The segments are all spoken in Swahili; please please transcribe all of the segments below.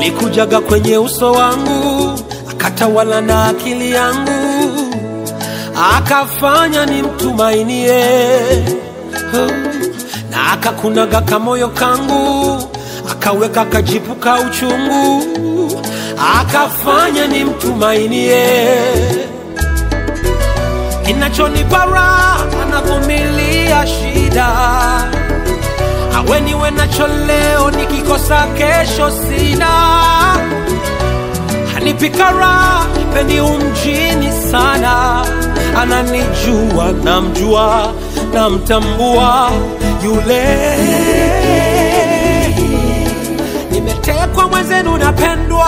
alikujaga kwenye uso wangu akatawala na akili yangu akafanya nimtumainie Oh, na akakunaga kamoyo kangu akaweka kajipu ka uchungu akafanya nimtumainie kinachonipa raha anavumilia shida awe niwe nacho leo nikikosa kesho sina hanipika raha pendi umjini sana ananijua namjua namtambua yule nimetekwa mwenzenu napendwa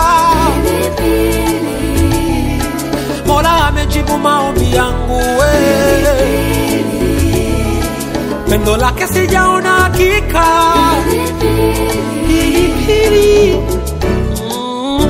mola amejibu maombi yangu we pendo lake sijaona hakika Pilipili. Mm.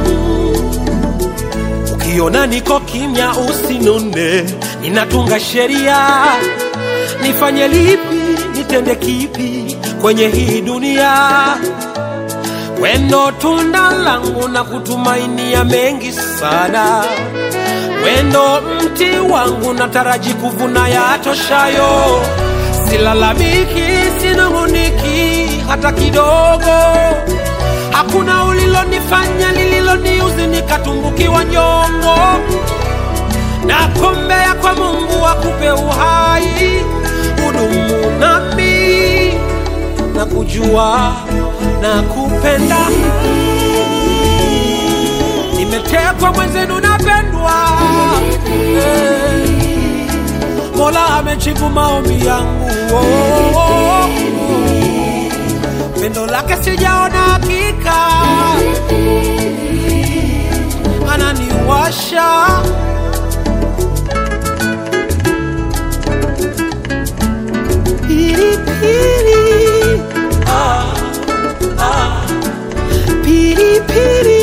ukiona niko kimya usinune ninatunga sheria nifanye lipi nitende kipi kwenye hii dunia wendo tunda langu na kutumainia mengi sana wendo mti wangu nataraji kuvuna yatoshayo silalamiki sinung'uniki hata kidogo hakuna ulilonifanya lililoniuzi nikatumbukiwa nyongo nakombea kwa mungu akupe uhai hudumu nami na kujua na kupenda nimetekwa mwenzenu napendwa Eh, mola amejibu maombi yangu oh, oh, oh. pendo lake sijaona hakika ananiwasha pilipili ah, ah. pilipili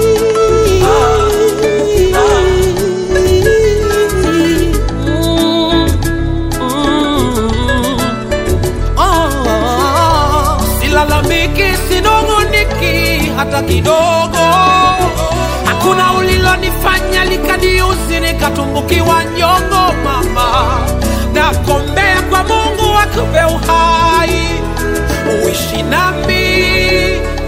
Oh, silalamiki sinong'oniki hata kidogo hakuna ulilonifanya likaniuzi nikatumbukiwa nyongo mama nakombea kwa mungu akupe uhai uishi nami